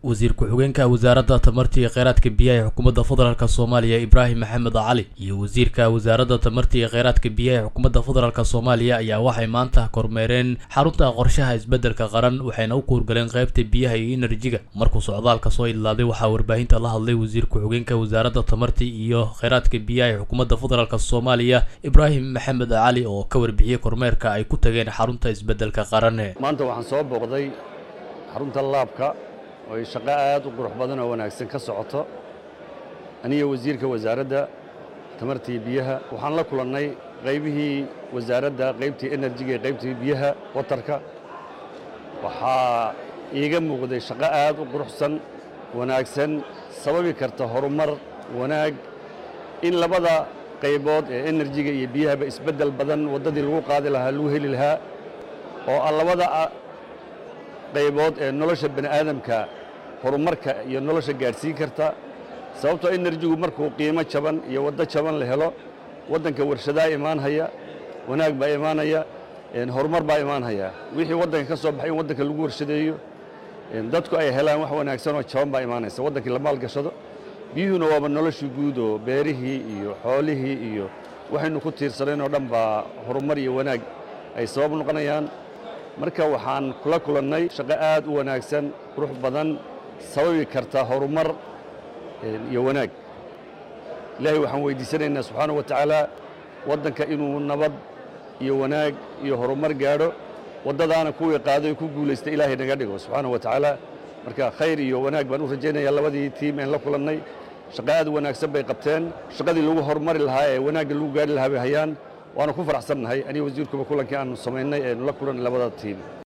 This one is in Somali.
wasiir ku-xigeenka wasaaradda tamarta iyo kheyraadka biyaha ee xukuumadda federaalk soomaaliya ibraahim maxamed cali iyo wasiirka wasaaradda tamarta iyo kheyraadka biyaha ee xukuumadda federaalk soomaaliya ayaa waxay maanta kormeereen xarunta qorshaha isbeddelka qaran waxayna u kuurgaleen qaybta biyaha iyo enerjiga markuu socdaalka soo idlaaday waxaa warbaahinta la hadlay wasiir ku-xigeenka wasaaradda tamarta iyo kheyraadka biyaha ee xukuumadda federaalk soomaaliya ibraahim maxamed cali oo ka warbixiyey kormeerka ay ku tageen xarunta isbeddelka qaran maanta waxaan soo booqday xarunta laabka oo ay shaqo aad u qurux badan oo wanaagsan ka socoto aniga wasiirka wasaaradda tamarta iyo biyaha waxaan la kulannay qaybihii wasaaradda qaybtii enerjiga iyo qaybtii biyaha watarka waxaa iiga muuqday shaqo aad u quruxsan wanaagsan sababi karta horumar wanaag in labada qaybood ee enerjiga iyo biyahaba isbeddel badan waddadii lagu qaadi lahaa lagu heli lahaa oo a labada qaybood ee nolosha bani aadamka horumarka iyo nolosha gaadhsiin karta sababtoo enerjigu markuu qiimo jaban iyo waddo jaban la helo waddanka warshadaa imaanhaya wanaag baa imaanaya horumar baa imaanhaya wixii waddanka ka soo baxay in waddanka lagu warshadeeyo dadku ay helaan wax wanaagsan oo jaban baa imaanaysa waddankii la maalgashado biyuhuna waaba noloshii guud oo beerihii iyo xoolihii iyo waxaynu ku tiirsanayn oo dhan baa horumar iyo wanaag ay sabab noqonayaan marka waxaan kula kulannay shaqo aad u wanaagsan qurux badan sababi karta horumar iyo wanaag ilaahay waxaan weydiisanaynaa subxaanahu wa tacaala waddanka inuu nabad iyo wanaag iyo horumar gaadho waddadaana kuwii qaaday oo ku guulaysta ilaahay naga dhigo subxaanahu wa tacaala marka khayr iyo wanaag baan u rajaynayaa labadii tiim een la kulannay shaqo aad wanaagsan bay qabteen shaqadii lagu horumari lahaa ee wanaagga lagu gaari lahaa bay hayaan waana ku faraxsannahay aniga wasiirkuba kulankii aanu samaynay eenu la kulannay labada tiim